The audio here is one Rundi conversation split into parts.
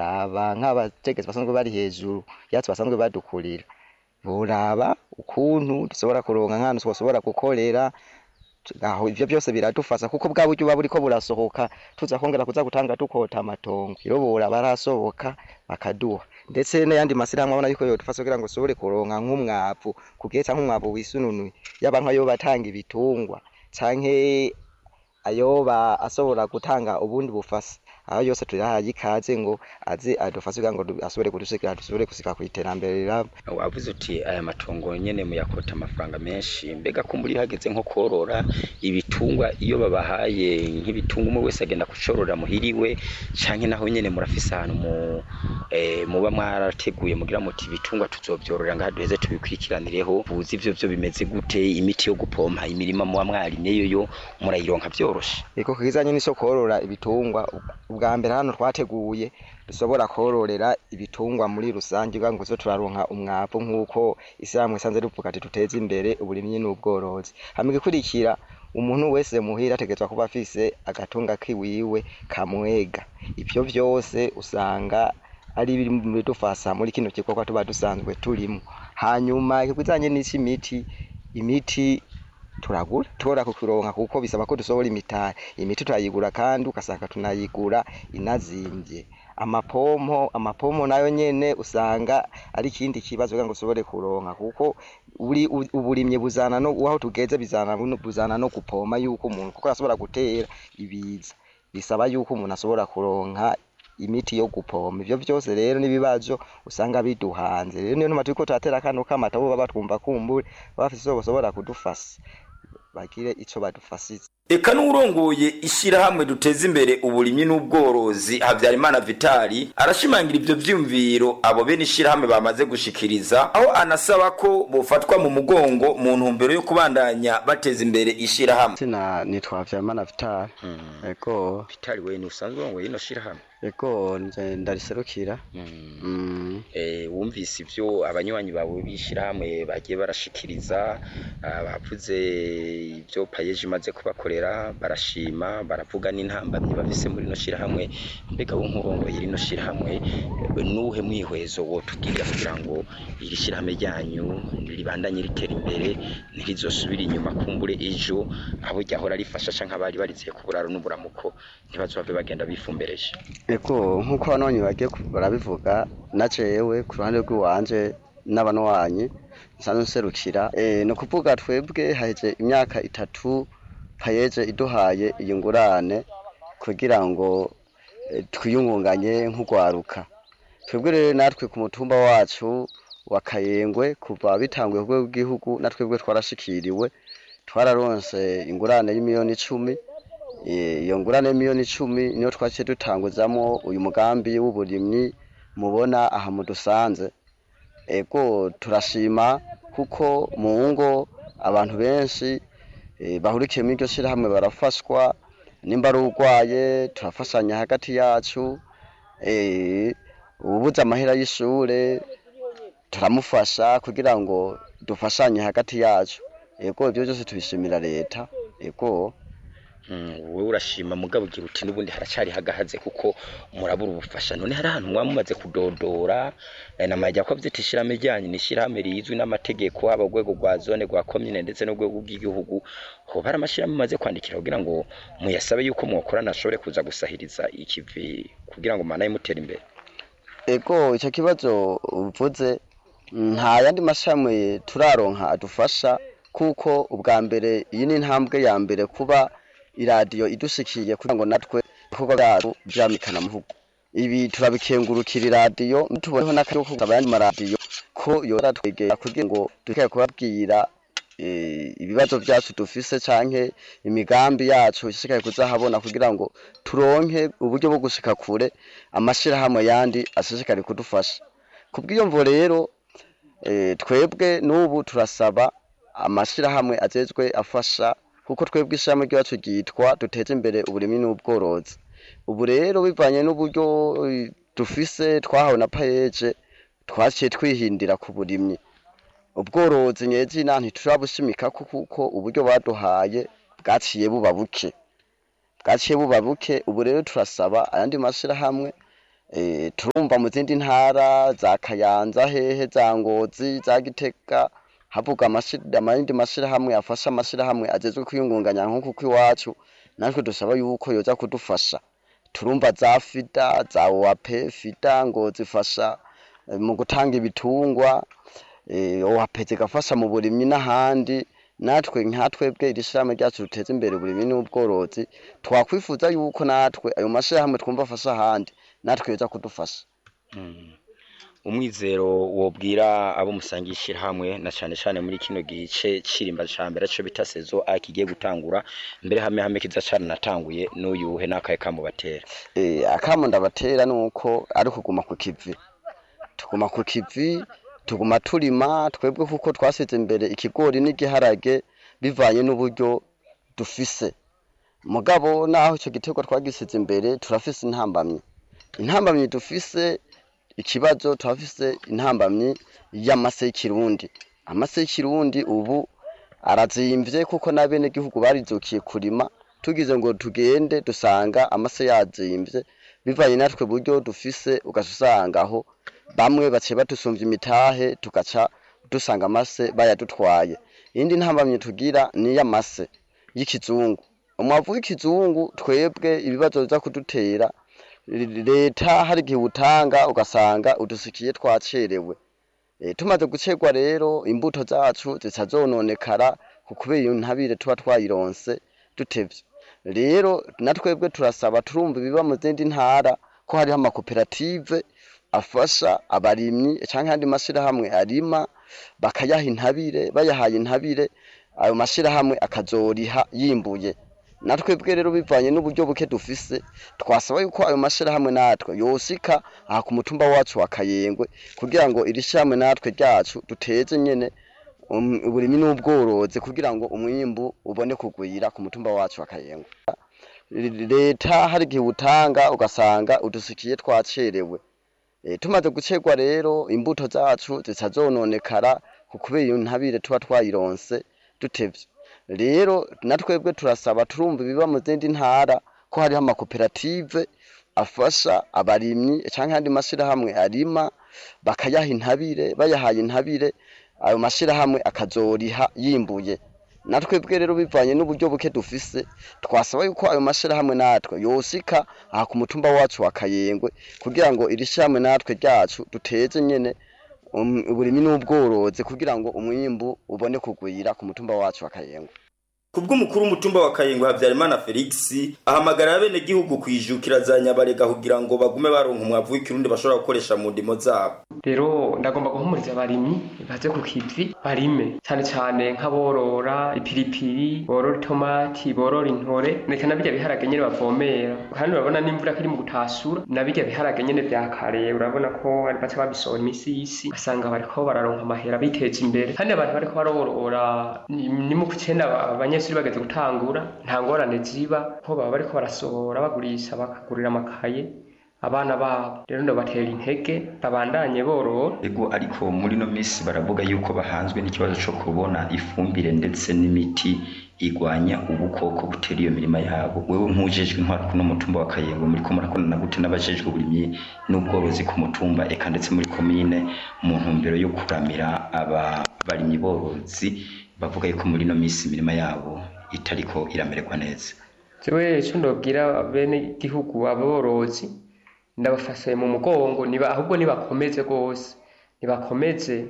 boraba nk'abategetsi basanzwe bari hejuru yatsi basanzwe badukurira boraba ukuntu dushobora kuronka nk'ahantu twoshobora gukorera aho ivyo byose biradufasa kuko bwa buryo buba buriko burasohoka tuza kongera kuza gutanga dukota amatongo rero boraba arasohoka bakaduha ndetse n'ayandi masirahamwe abona yuko yodufasha kugira ngo ushobore kuronka nk'umwavu kugihe canke umwavu wisununuye yaba nk'ayo batanga ibitungwa canke ayoba ashobora gutanga ubundi bufasa aho yose turahaye ikaze ngo aze adufashe kugira ngo du- ashobore kudushikira dushobore gushika kw'iterambere riramba wavuze uti aya matongo nyene muyakota amafaranga menshi mbega ko muri hageze nko korora ibitungwa iyo babahaye nk'ibitungwa umwe wese agenda kucorora muhiriwe canke naho nyene murafise ahantu mu eh, muba mwarateguye mugira muti ibitungwa tuzovyororera ngaha duheze tubikurikiranireho buzi ivyo vyo bimeze gute imiti yo gupompa imirima muba mwarimyeyo yo murayironka vyoroshe iko kizanye n'iso korora ibitungwa ubwa mbere hano twateguye dushobora kororera ibitungwa muri rusange kugira ngo zo turaronka umwavu nk'uko ishyirahamwe isanze rivuga ati duteze imbere uburimyi n'ubworozi hama igikurikira umuntu wese muhira ategerezwa kuba afise agatunga kiwiwe kamwega ivyo vyose usanga ari biri mu bidufasha muri kino gikorwa tuba dusanzwe turimo hanyuma ikizanye n'ic'imiti imiti turagura tora kukironka kuko bisaba ko dusohora imitari imiti turayigura kandi ugasanga tunayigura inazimvye amapompo amapompo nayo nyene usanga ari ikindi kibazo kugira ngo ushobore kuronka kuko uri u- uburimyi buzana no aho tugeze bizana no- buzana no gupoma yuko umuntu kuko arashobora gutera ibiza bisaba yuko umuntu ashobora kuronka imiti yo gupompa ivyo vyose rero n'ibibazo usanga biduhanze rero niyo ntuma turiko turatera kano kamata bo baba twumva kumbure bafise ico boshobora kudufasha bagire ico badufashize eka n'uwurongoye ishyirahamwe duteza imbere uburimyi n'ubworozi habyarimana vitali arashimangira ivyo vyiyumviro abo bene ishyirahamwe bamaze gushikiriza aho anasaba ko bofatwa mu mugongo mu ntumbero yo kubandanya bateza imbere ishyirahamwe sina nitwa Vyamana Vital ego vitali we ni usanzwe urongoye ino shyirahamwe ego nje ndariserukira mm. Eh, wumvise ivyo abanywanyi bawe b'ishyirahamwe bagiye barashikiriza ah, bavuze ivyo payeje imaze kubakorera barashima baravuga n'intambamyi bafise muri rino shyirahamwe mbega wo nk'urongoye rino shyirahamwe eh, nuhe mwihwezo wotubwira kugira ngo iri shyirahamwe ryanyu ribandanye ritera imbere ntirizosubire inyuma kumbure ejo abo ryahora rifasha canke abari barizeye ku buraro n'uburamuko ntibazove bagenda bifumbereje ego nk'uko abanonyi bagiye ku- barabivuga na jewe ku ruhande rw'iwanje n'abanwanyi nsanzwe nserukira eh, ni ukuvuga twebwe haheze imyaka itatu payeje iduhaye iyi ngurane kugira ngo eh, twiyungunganye nk'urwaruka twebwe rero natwe ku mutumba wacu wa kayengwe kuva bitanguye ku rwego rw'igihugu natwebwe twarashikiriwe twararonse ingurane y'imiliyoni icumi Eh, iyo ngurane y'imiliyoni icumi niyo twaciye dutanguzamo uyu mugambi w'uburimyi mubona aha mudusanze ego turashima kuko mu ngo abantu benshi eh, bahurikiye muri iryo shyirahamwe barafashwa nimba ari urwaye turafashanya hagati yacu eh, ububuze amahera y'ishure turamufasha kugira ngo dufashanye hagati yacu ego ibyo byose tubishimira leta ego Mm, wowe urashima mugabo ugira uti n'ubundi haracari hagahaze kuko murabura ubufasha none hari ahantu mwaba mumaze kudodora eh, namajya ko vyita ishirahamwe ryanyu ni ishirahamwe rizwi n'amategeko haba urwego rwa zone rwa komine ndetse n'urwego rw'igihugu hoba hari amashirahamwe mumaze kwandikira kugira ngo muyasabe yuko mwokorana ashobore kuza gusahiriza ikivi kugira ngo manaye mutera imbere ego icyo kibazo uvuze nta yandi mashami turaronka adufasha kuko ubwa mbere iyi ni intambwe ya mbere kuba iradiyo idushikiye kugira ngo natwe ibikorwa byacu byamikana muvugo ibi turabikengurukira iradiyo tuboneho n'akaryo ko gusaba ayandi maradiyo ko yoratwegera kugira ngo duke kubabwira eh, ibibazo byacu dufise canke imigambi yacu ishikaye kuzahabona kugira ngo turonke uburyo bwo gushika kure amashirahamwe yandi ashishikari kudufasha kubw'iyo mvo rero eh, twebwe n'ubu turasaba amashirahamwe ajejwe afasha kuko twebwe ishirahamwe ryacu ryitwa duteze imbere uburimyi n'ubworozi ubu rero bivanye n'uburyo eh, dufise twahawe na payeje twaciye twihindira ku burimyi ubworozi nyezina ntiturabushimikako kuko uburyo baduhaye bwaciye buba buke bwaciye buba buke ubu rero turasaba ayandi mashirahamwe eh, turumva mu zindi ntara za kayanza hehe za ngozi za gitega havuga amashira- amayindi mashirahamwe afasha amashirahamwe ajejwe kwiyungunganya nk'uku kw'iwacu natwe dusaba yuko yoza kudufasha turumva za fida za owape fida ngo zifasha eh, mu gutanga ibitungwa eh, owape zigafasha mu burimyi n'ahandi natwe nka twebwe iri shirahamwe ryacu ruteza imbere uburimyi n'ubworozi twakwifuza yuko natwe ayo mashirahamwe twumva afasha ahandi natwe yoza kudufasha umwizero wobwira abo musangiye ishirahamwe na cane cane muri kino gice cirimba ca mbere co bita sezo a kigiye gutangura mbere hame hame kiza cane natanguye n'uyuhe n'akaye kamubatera eh, akamo ndabatera nuko ari kuguma ku kivi tuguma ku kivi tuguma turima twebwe kuko twasize imbere ikigori n'igiharage bivanye n'uburyo dufise mugabo naho ico giterwa twagisize imbere turafise intambamyi intambamyi dufise ikibazo turafise intambamyi y'amase y'ikirundi amase y'ikirundi ubu arazimvye kuko n'abenegihugu barizukiye kurima tugize ngo tugende dusanga amase yazimvye bivanye natwe buryo dufise ugaca usanga aho bamwe baciye badusumvya imitahe tugaca dusanga amase bayadutwaye iyindi ntambamye tugira ni y'amase y'ikizungu umwavu w'ikizungu twebwe ibibazo biza kudutera leta hari igihe utanga ugasanga udusikiye twacerewe e, tumaze gucerwa rero imbuto zacu zica zononekara ku kubera iyo ntabire tuba twayironse dutevye rero na twebwe turasaba turumva ibiba mu zindi ntara ko hariho amakoperative afasha abarimyi canke andi mashirahamwe arima bakayaha intabire bayahaye intabire ayo mashirahamwe akazoriha yimbuye natwebwe rero bivanye n'uburyo buke dufise twasaba yuko ayo mashirahamwe natwe yosika aha ku mutumba wacu wa Kayengwe kugira ngo iri shirahamwe natwe ryacu duteze nyene um- uburimyi n'ubworozi kugira ngo umwimbu ubone kugwira ku mutumba wacu wa Kayengwe leta hari igihe utanga ugasanga udusikiye twacerewe e, tumaze gucerwa rero imbuto zacu zica zononekara ku kubera iyo ntabire tuba twayironse dutevye rero na twebwe turasaba turumva ibiba mu zindi ntara ko hariho amakoperative afasha abarimyi canke andi mashirahamwe arima bakayaha intabire bayahaye intabire ayo mashirahamwe akazoriha yimbuye na twebwe rero bivanye n'uburyo buke dufise twasaba yuko ayo mashirahamwe natwe yosika aha ku mutumba wacu wa Kayengwe kugira ngo iri shirahamwe natwe ryacu duteze nyene um- uburimyi n'ubworozi kugira ngo umwimbu ubone kugwira ku mutumba wacu wa Kayengwe kubw'umukuru w'umutumba wa Kayingwe Habyarimana Felix ahamagara abenegihugu kwijukira za nyabarega kugira ngo bagume baronka umwavu w'ikirundi bashobora gukoresha mu ndimo zabo rero ndagomba guhumuriza abarimyi baze ku kivi barime cyane cyane nk'aborora ipiripiri borora itomati borora intore ndetse na birya biharage nyene bavomera kandi urabona n'imvura ko iri mu gutasura na birya biharage nyene vya kare urabona ko bari baca babisohora imisi y'isi basanga bariko bararonka amahera biteza imbere kandi abantu bariko barorora ni ni mu kucenda abanyeshuri bageze gutangura nta ngorane ziba ko baba bariko barasohora bagurisha bakagurira amakaye abana babo rero ndabatera intege babandanye borora ego ariko muri no misi baravuga yuko bahanzwe n'ikibazo co kubona ifumbire ndetse n'imiti igwanya ubukoko butera iyo mirima yabo wewe nk'ujejwe intwaro kuno mutumba wa Kayengo muri ko murakorana gute n'abajejwe uburimyi n'ubworozi ku mutumba eka ndetse muri komine mu ntumbero yo kuramira aba barimyi borozi bavuga yuko muri no misi imirima yabo itariko iramererwa neza jewe ico ndobwira bene gihugu aborozi ndabafashe mu mugongo niba ahubwo nibakomeze rwose nibakomeze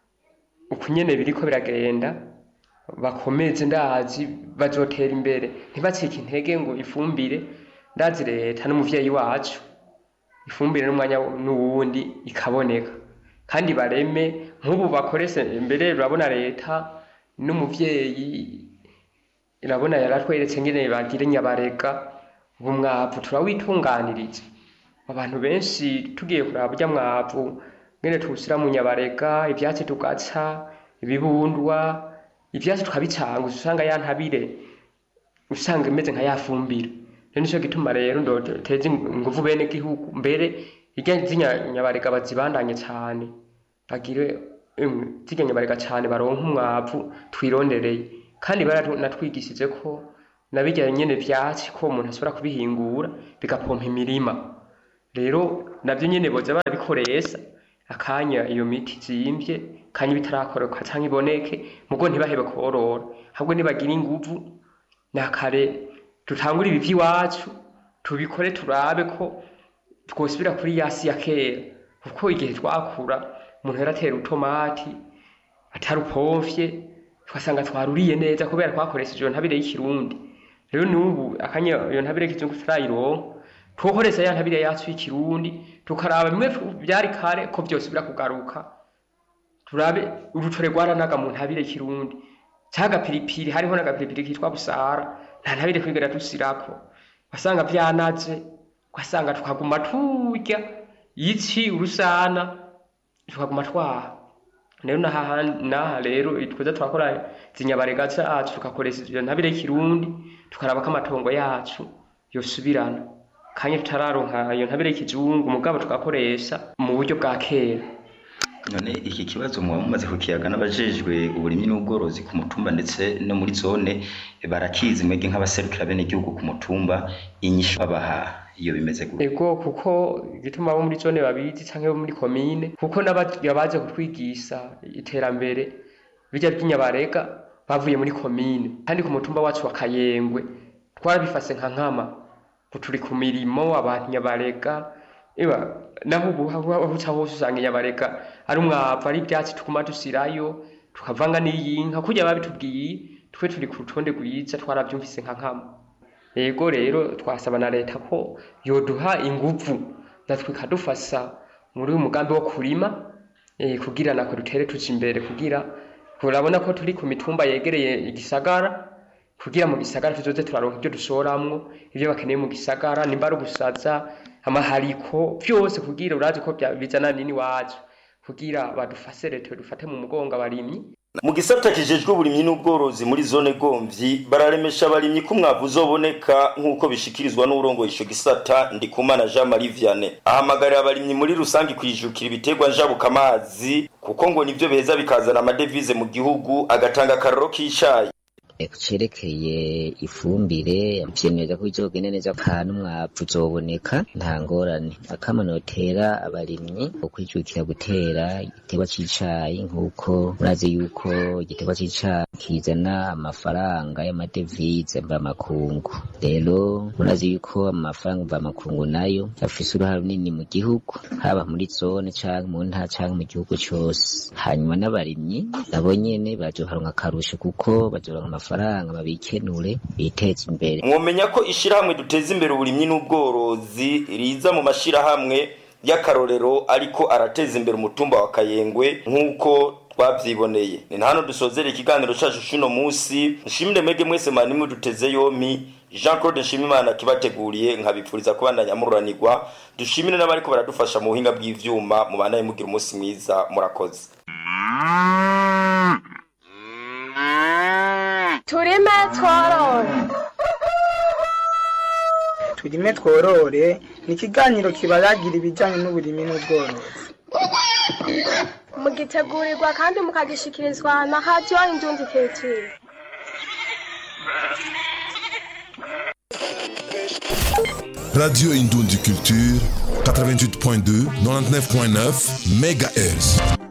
uku nyene biriko biragenda bakomeze ndazi bazotera imbere ntibacike intege ngo ifumbire ndazi leta n'umuvyeyi wacu ifumbire n'umwanya n'uwundi ikaboneka kandi bareme nk'ubu bakoreshe mbere urabona leta n'umuvyeyi irabona yaratweretse ngene bagire nyabarega ubu mwavu turawitunganiriza abantu benshi tugiye kuraba burya mwavu ngene tuwushyira mu nyabarega ivyatsi tugaca ibibundwa ivyatsi tukabicanga usanga ya ntabire usanga imeze nka ya fumbire rero nico gituma rero ndoteza inguvu bene gihugu mbere irya z'inyabarega bazibandanye cane bagire emwe zirya nyabarega cane baronke umwavu twirondereye kandi baranatwigishije ko na birya nyene vyatsi ko umuntu ashobora kubihingura bigapompa imirima rero navyo nyene boza barabikoresha akanya iyo miti zimbye kanya bitarakoroka canke iboneke mugo ntibahebe korora ahubwo nibagira inguvu nakare dutangure ibi vy'iwacu tubikore turabe ko twosubira kuri yasi ya kera kuko igihe twakura umuntu yaratera utomati atarupomfye twasanga twaruriye neza kubera twakoresheje iyo ntabire y'ikirundi rero n'ubu akanya iyo ntabire y'ikizungu turayironka twokoreza ya ntabire yacu y'ikirundi tukaraba bimwe byari kare ko byose birakugaruka turabe urutore rwaranaga mu ntabire y'ikirundi cyagapiripiri hariho n'agapiripiri kitwa busara nta ntabire kwigera dusirako wasanga vyanaze ugasanga tukaguma turya iki urusana tukaguma twaha rero naha naha rero tweza turakora zinyabarega zacu tugakoresha iyo ntabire y'ikirundi tukaraba ko amatongo yacu yosubirana kanya tutararonka iyo ntabire y'ikizungu mugabo tugakoresha mu buryo bwa kera none iki kibazo muba mumaze kukiyaga n'abajejwe uburimyi n'ubworozi ku mutumba ndetse no muri zone barakizi mwebwe nk'abaserukira bene igihugu ku mutumba inyishu babaha iyo bimeze gutya ego kuko igituma abo muri zone babizi canke bo muri komine kuko n'abaje kutwigisha iterambere bijya by'inyabarega bavuye muri komine kandi ku mutumba wacu wa kayengwe twarabifase nka nkama turi ku mirimo abantu nyabarega iba naho ubu aho uca hose usanga inyabarega ari umwavu ari ibyatsi tuguma dusirayo tukavanga n'iyinka kurya babitubwiye twe turi ku rutonde rwiza twarabyumvise nka nkama yego rero twasaba na leta ko yoduha inguvu natwe ikadufasha muri uyu mugambi wo kurima eh, kugira nako dutere tuja imbere kugira urabona ko turi ku mitumba yegereye igisagara kugira mu gisagara tuzoze turaronka ibyo dushoramwo ibyo bakeneye mu gisagara nimba ari ugusaza amahariko byose kugira urazi ko bya- bizana nini wacu kugira badufase leta dufate mu mugongo abarimyi mu gisata kijejwe uburimyi n'ubworozi muri zone gomvyi bararemesha abarimyi ko umwavu uzoboneka nk'uko bishikirizwa n'urongoye ico gisata ndikumana jean marie vianney ahamagarira abarimyi muri rusange kwijukira ibiterwa njabukamazi kuko ngo nivyo beza bikazana amadevize mu gihugu agatanga akaroro k'icayi cerekeye ifumbire vyemeza ko bizogenda neza kandi umwavu uzoboneka nta ngorane akama notera abarimyi ukwijukira gutera igiterwa c'icayi nk'uko murazi yuko igiterwa c'icayi kizana amafaranga y'amadevize mvamakungu rero murazi yuko amafaranga mvamakungu nayo afise uruhare runini mu gihugu haba muri zone canke mu ntara canke mu gihugu cose hanyuma n'abarimyi nabo nyene bazoharonka akarusho kuko bazoronka amafaranga babikenure biteze imbere mwomenya ko ishirahamwe duteza imbere uburimyi n'ubworozi riza mu mashirahamwe y'akarorero ariko arateza imbere umutumba wa kayengwe nk'uko twavyiboneye ni na hano dusozera ikiganiro cacu c'uno musi nshimire mwege mwese manimwe duteze yomi jean claude nshimimana kibateguriye nkabipfuriza kubandanya mururanirwa dushimire n'abariko baradufasha mu buhinga bw'ivyuma mubandanye mugira umunsi mwiza murakoze turime tworore turime tworore ni ikiganiro kibaragira ibijyanye n'uburimi n'ubworozi mugitegurirwa kandi mukagishikirizwa na radiyo indundi keciri Radio Indoundi Culture, 88.2, 99.9 MHz.